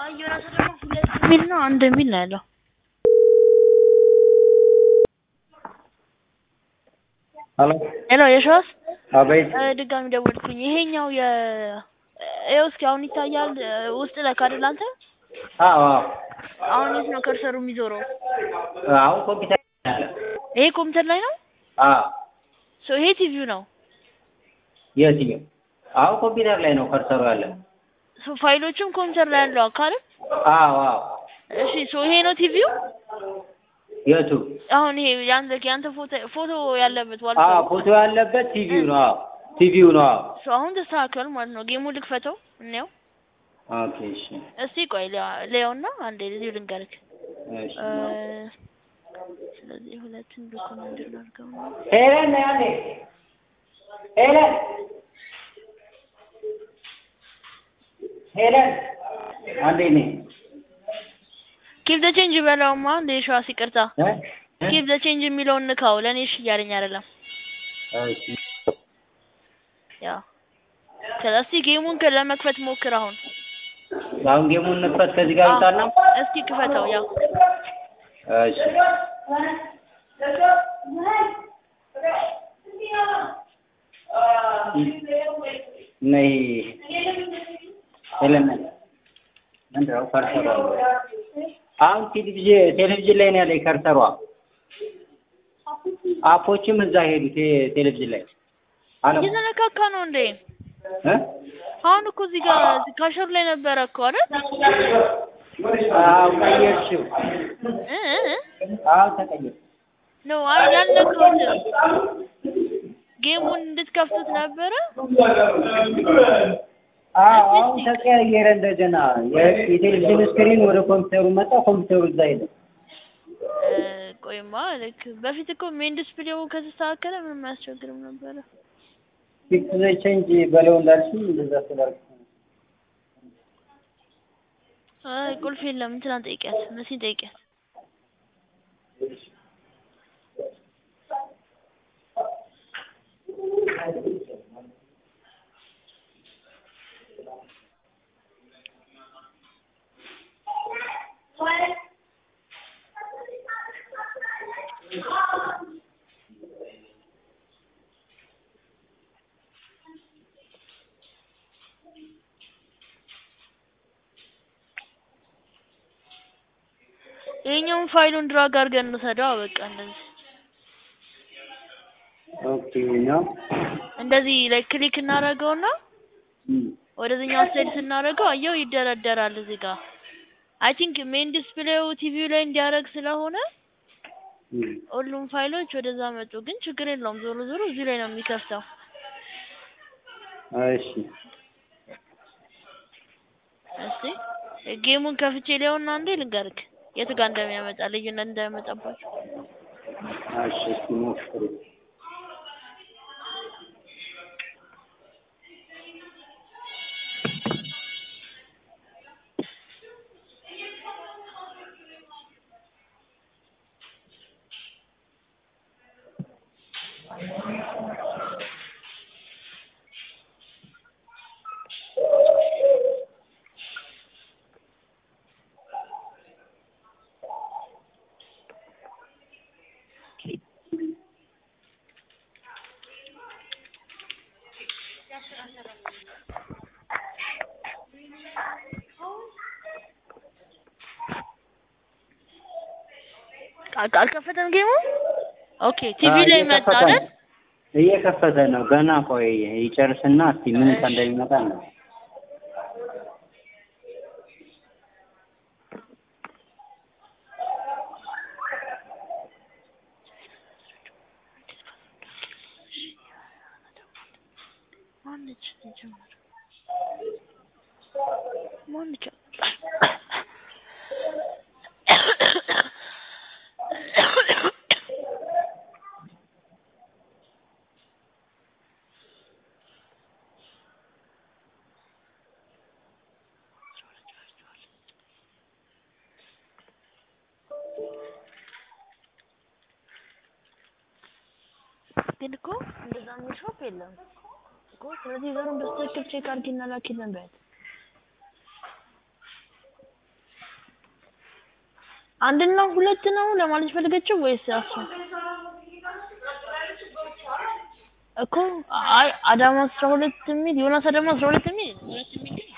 አይ ዮናስ ደግሞ ሁለት የሚል ነው አንድ የሚል ነው ያለው። ሄሎ ሄሎ የሸዋስ አቤት እ ድጋሚ ደወልኩኝ። ይሄኛው የ ይኸው እስኪ አሁን ይታያል እ ውስጥ ለካ አይደል አንተ? አዎ አዎ አሁን የት ነው ከርሰሩ የሚዞረው? አሁን ኮምፒውተር አለ ይሄ ኮምፒውተር ላይ ነው? አዎ ሶ ይሄ ቲቪው ነው። የትኛው አሁን ኮምፒውተር ላይ ነው ከርሰሩ ያለ ሶ ፋይሎቹም ኮምፒውተር ላይ ያለው አካል አዎ አዎ እሺ ሶ ይሄ ነው ቲቪው? የቱ አሁን ይሄ ያንተ ያንተ ፎቶ ፎቶ ያለበት ዋል አዎ ፎቶ ያለበት ቲቪው ነው አዎ ቲቪው ነው አዎ ሶ አሁን ተስተካክሏል ማለት ነው። ጌሙ ልክፈተው እንየው። ኦኬ እሺ እስቲ ቆይ ሊያውና አንዴ እዚሁ ልንገርክ። እሺ እ ስለዚህ ሁለቱን ዶክመንት እናድርገው ነው። ሄለን ነይ አንዴ ሄለን ሄለን አንዴ ነይ ኪፕ ዘ ቼንጅ በለውማ እንደ ሸዋስ ይቅርታ። እ ኪፕ ዘ ቼንጅ የሚለውን ንካው። ለእኔ እሺ እያለኝ አይደለም። እሺ ያው ከዛ እስቲ ጌሙን ከ- ለመክፈት ሞክር አሁን። አሁን ጌሙን እንክፈት ከዚህ ጋር ይምጣና እስቲ ክፈተው። ያው እሺ ነይ ሄለን ነይ ምንድን ነው ከርሰሯ አሁን ቴሌቪዥን ቴሌቪዥን ላይ ነው ያለኝ ከርሰሯ አፖችም እዛ ሄዱ ቴ- ቴሌቪዥን ላይ አለ እየተነካካ ነው እንዴ? እ አሁን እኮ እዚህ ጋር እዚህ ካሸሩ ላይ ነበረ እኮ አይደል? አዎ ቀየርሽው እ እ እ አዎ ተቀየር ነው አይ ያልነካሁትም ጌሙን እንድትከፍቱት ነበረ። አዎ አሁን ተቀያየረ እንደገና የ- የቴሌቪዥን ስክሪን ወደ ኮምፒውተሩ መጣ ኮምፒውተሩ እዛ ሄደ እ ቆይማ ልክ በፊት እኮ ሜን ዲስፕሌው ከተስተካከለ ምንም አያስቸግርም ነበረ። ፊክስ ዘ ቼንጅ በለው እንዳልሽኝ እንደዛ ስላልኩ አይ ቁልፍ የለም እንትናን ጠይቂያት፣ መሲን ጠይቂያት። ይሄኛውን ፋይሉን ድራግ አድርገን እንውሰደው። በቃ እንደዚህ ኦኬ ነው እንደዚህ ላይ ክሊክ እናደርገውና እም ወደዚህኛው ስቴድ ስናደርገው አየው ይደረደራል እዚህ ጋር። አይ ቲንክ ሜን ዲስፕሌው ቲቪው ላይ እንዲያደርግ ስለሆነ እም ሁሉም ፋይሎች ወደዛ መጡ። ግን ችግር የለውም ዞሮ ዞሮ እዚህ ላይ ነው የሚከፍተው። እሺ እስቲ ጌሙን ከፍቼ ሊሆንና አንዴ ልንገርክ የት ጋር እንደሚያመጣ ልዩነት እንዳያመጣባቸው። እሺ እስኪ ሞክሩ አል- አልከፈተም ጌሙ። ኦኬ ቲቪ ላይ መጣ እየከፈተ አይደል? ነው። እየከፈተ ነው ገና ቆይ ይጨርስና እስቲ ምን እንደሚመጣ ነው ማነች ጀመረ ማነች? ግን እኮ እንደዛ የሚል ሾፕ የለም እኮ። ስለዚህ ዘሩን በስትክክል ቼክ አድርጊና ላኪልን በያት። አንድና ሁለት ነው ለማለት ፈልገችው ወይስ እሱ እኮ አይ አዳማ አስራ ሁለት የሚል ዮናስ አዳማ አስራ ሁለት የሚል ሁለት የሚል ግን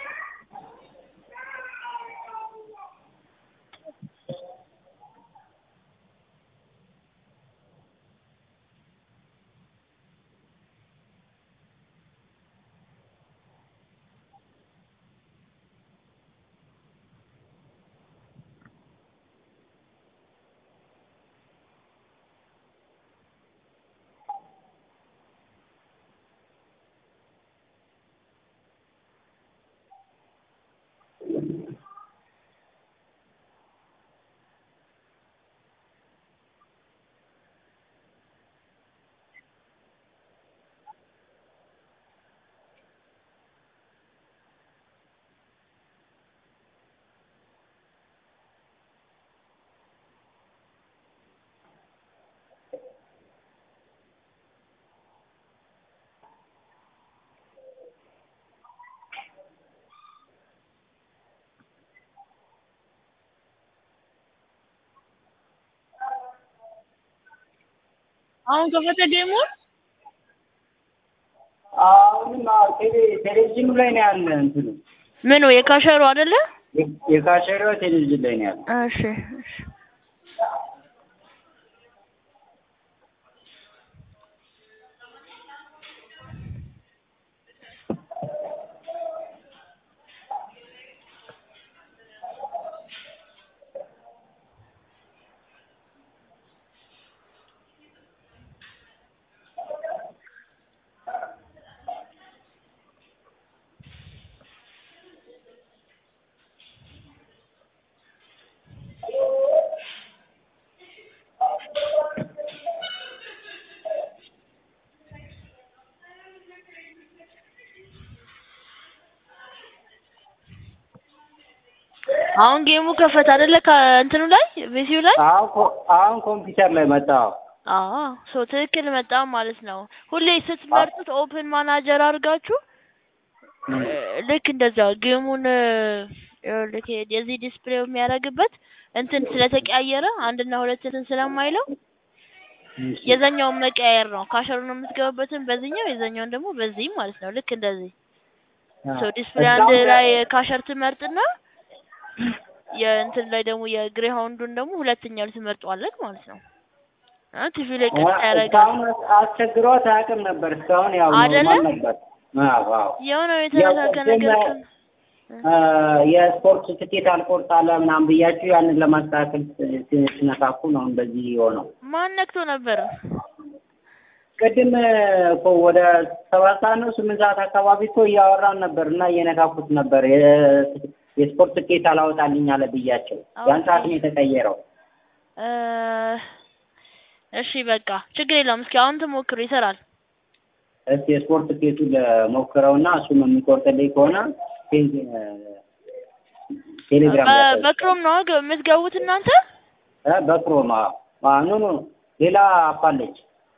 አሁን ከፈተ ጌሙን አሁንም አዎ፣ ቴሌ- ቴሌቪዥኑ ላይ ነው ያለ እንትኑ ምኑ የካሸሩ አይደለ? የ- የካሸሪዋ ቴሌቪዥን ላይ ነው ያለ። እሺ እሺ አሁን ጌሙ ከፈተ አይደለ? ከእንትኑ ላይ ቪሲዩ ላይ አሁን ኮ- አሁን ኮምፒውተር ላይ መጣው። አዎ ሶ ትክክል መጣ ማለት ነው። ሁሌ ስትመርጡት ኦፕን ማናጀር አድርጋችሁ እ፣ ልክ እንደዛ ጌሙን እ፣ ይኸውልህ ይሄ የዚህ ዲስፕሌው የሚያደርግበት እንትን ስለተቀያየረ አንድና ሁለት እንትን ስለማይለው የዛኛውን መቀያየር ነው። ካሸሩን የምትገባበትን በዚህኛው የዛኛውን ደግሞ በዚህ ማለት ነው። ልክ እንደዚህ ሶ ዲስፕሌይ አንድ ላይ ካሸር ትመርጥና የእንትን ላይ ደግሞ የግሬሃውንዱን ደግሞ ሁለተኛው ላይ ትመርጧለህ ማለት ነው። አ ቲቪ ላይ ቀጥ ያደርጋል። እስካሁን አስቸግሯት አያውቅም ነበር። እስካሁን ያው አይደለ? ኖርማል ነበር። አዎ አዎ። የሆነ የተነካከ ያው ነገር ግን አ፣ የስፖርት ትኬት አልቆርጣለ ምናምን ብያችሁ ያንን ለማስተካከል ስ- ስ- ሲነካኩ ነው እንደዚህ የሆነው። ማን ነክቶ ነበር? ቅድም እኮ ወደ ሰባት ሰዓት ነው ስምንት ሰዓት አካባቢ እኮ እያወራን ነበር እና እየነካኩት ነበር። የ- የስፖርት ትኬት አላወጣልኝ አለ ብያቸው ያን ሰዓት ነው የተቀየረው። እ፣ እሺ በቃ ችግር የለውም። እስኪ አሁን ትሞክሩ ይሰራል። እስኪ የስፖርት ትኬቱን ለሞክረውና እሱም የሚቆርጥልኝ ከሆነ ቴ- ቴሌግራም ላይ በ- በክሮም ነው ገ- የምትገቡት እናንተ? እ በክሮም አዎ። አዎ፣ ኖ ኖ ሌላ አፓለች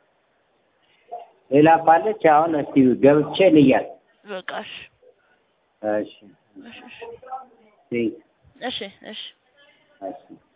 ሌላ አፓለች። አሁን እስቲ ገብቼ ልያል። በቃ እሺ እሺ እሺ ቴንክ እሺ እሺ እሺ